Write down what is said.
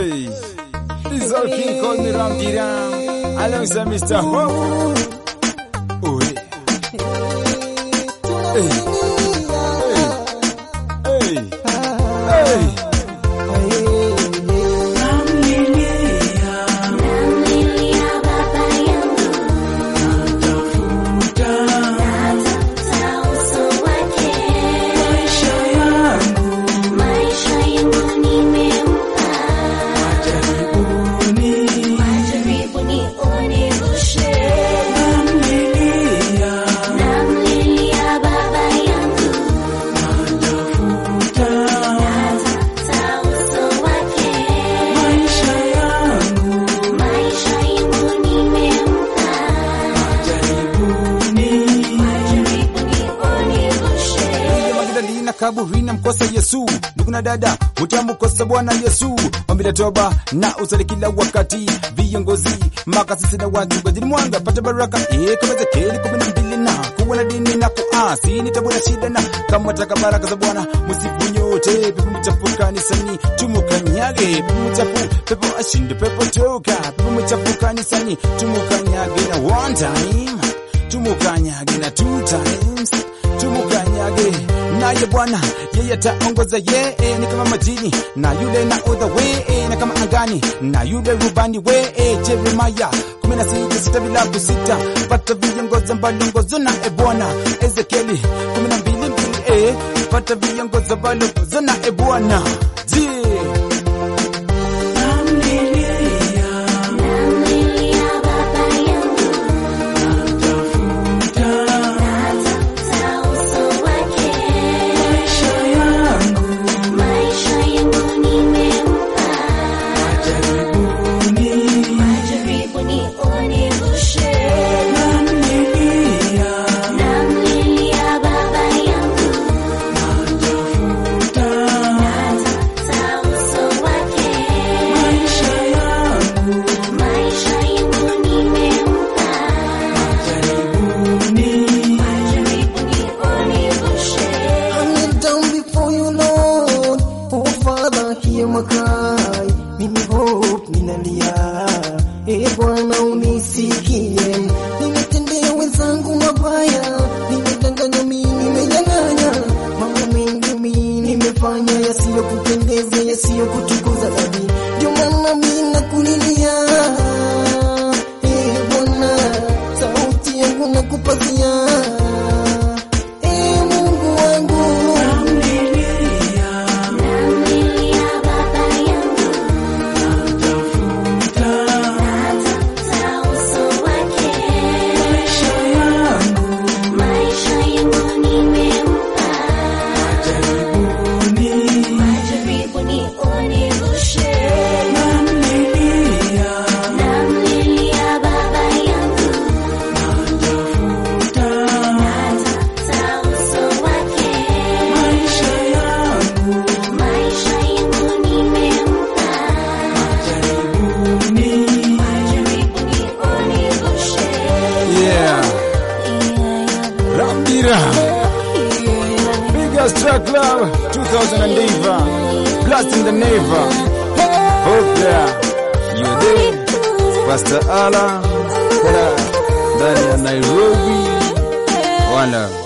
Hey, this is all King called me Ram Diram. Alongside Mr. Hope. Oh, yeah. Hey, hey, hey, hey. Magdalena kaburi na mkosa Yesu, ndugu na dada utamkosa Bwana Yesu. Ombi la toba na usali kila wakati, viongozi makasisi na watu ngojeni mwanga pata baraka eh, kama Ezekieli kumi na mbili na kuwa na dini na kuasi ni tabu na shida, na kama taka baraka za Bwana msifu nyote. Pepo mchafu kanisani tumukanyage, pepo mchafu pepo ashinde, pepo toka, pepo mchafu kanisani tumukanyage na one time tumukanyage na two times tumukanyage naye Bwana yeye ataongoza yeye, ni kama majini na yule na odha we na kama angani na yule rubani we Jeremaya kumi na sita sita bila kusita pata viongoza mbalongozo na e Bwana Ezekieli kumi na mbili mbili e pata viongoza mbalongozo na e Bwana je I kneel down before you, Lord. Oh, Father, hear my cry. Mimi hope ninalia. E Bwana unisikie. Nimetendea wenzangu mabaya. Nimedanganya mimi, nimenyang'anya. Mambo mengi mimi nimefanya yasiyokupendeza, yasiyokutukuza dadi. Ndio maana mimi nakulilia. E Bwana, sauti yangu nakupazia. E Mungu wangu. yeah Rambira Biggest Track Club 2000 and Diva Blast in the Neva Hope there You there Pastor Ala Ndani ya Nairobi Wala